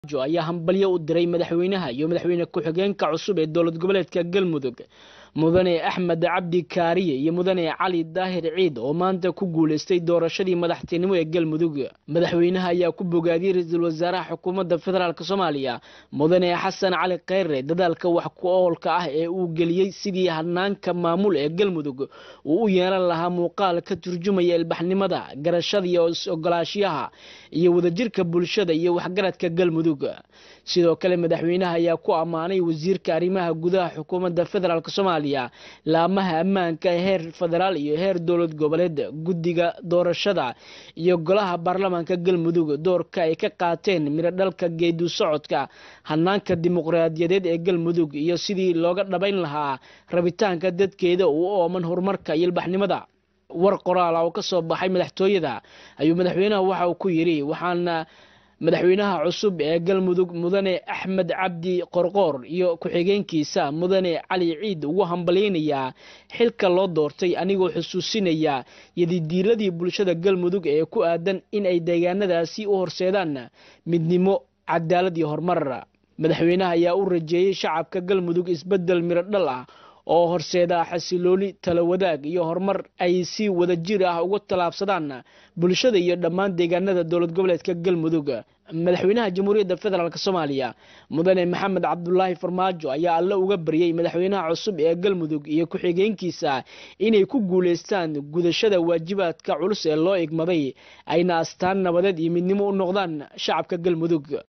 ayaa hambalyo u diray madaxweynaha iyo madaxweyne ku-xigeenka cusub ee dowlad goboleedka galmudug mudane axmed cabdi kaariye iyo mudane cali daahir ciid oo maanta ku guuleystay doorashadii madaxtinimo ee galmudug madaxweynaha ayaa ku bogaadiyey ra-iisul wasaaraha xukuumadda federaalk soomaaliya mudane xasan cali kheyre dadaalka wax ku oolka ah ee uu geliyey sidii hanaanka maamul ee galmudug uu u yeelan lahaa muuqaal ka turjumaya ilbaxnimada garashada iyo is-ogolaashiyaha iyo wadajirka bulshada iyo waxgaradka galmudug sidoo kale madaxweynaha ayaa ku ammaanay wasiirka arrimaha gudaha xukuumadda federaalk soomaaliya laamaha ammaanka heer federaal iyo heer dowlad goboleed guddiga doorashada iyo golaha baarlamaanka galmudug doorka ay ka qaateen midho dhalka geedu socodka hanaanka dimuqraadiyadeed ee galmudug iyo sidii looga dhabayn lahaa rabitaanka dadkeeda uu ooman horumarka iyo ilbaxnimada war qoraala oo ka soo baxay madaxtooyada ayuu madaxweynaha waxa uu ku yidhi waxaana madaxweynaha cusub ee galmudug mudane axmed cabdi qorqoor iyo ku-xigeenkiisa mudane cali ciid ugu hambalyeynayaa xilka loo doortay anigoo xusuusinaya yadidiiladii bulshada galmudug ee ku aadan in ay deegaanadaasi u horseedaan midnimo cadaalad iyo horumar madaxweynaha ayaa u rajeeyey shacabka galmudug isbedel midho dhal ah oo horseeda xasilooni tala wadaag iyo horumar ay si wadajir ah uga tallaabsadaan bulshada iyo dhammaan deegaanada dowlad goboleedka galmudug madaxweynaha jamhuuriyadda federaalk soomaaliya mudane maxamed cabdulaahi farmaajo ayaa alle uga baryey madaxweynaha cusub ee galmudug iyo ku-xigeenkiisa inay ku guuleystaan gudashada waajibaadka culus ee loo igmaday ayna astaan nabadeed iyo midnimo u noqdaan shacabka galmudug